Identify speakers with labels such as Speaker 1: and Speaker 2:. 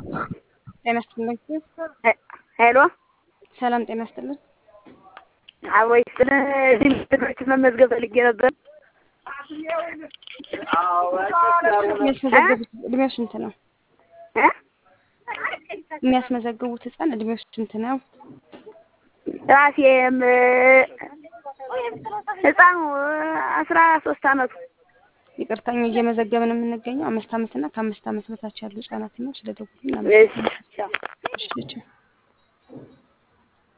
Speaker 1: ጤና ይስጥልኝ።
Speaker 2: ሄሎ
Speaker 1: ሰላም ጤና ይስጥልን።
Speaker 2: አብሮ ይስጥልን። እዚህ ልጆች መመዝገብ ፈልጌ ነበር።
Speaker 1: የሚያስመዘግቡት እድሜው ስንት ነው?
Speaker 2: እ?
Speaker 1: የሚያስመዘግቡት ህፃን እድሜው ስንት ነው?
Speaker 2: ራሴም ህፃኑ አስራ ሶስት አመቱ
Speaker 1: ይቅርታኝ እየመዘገብን የምንገኘው አምስት አመት እና ከአምስት አመት በታች ያሉ ህጻናት ነው። ስለ ደውሉ
Speaker 2: እሺ
Speaker 1: እናመሰግናለን። እሺ፣ ቻው።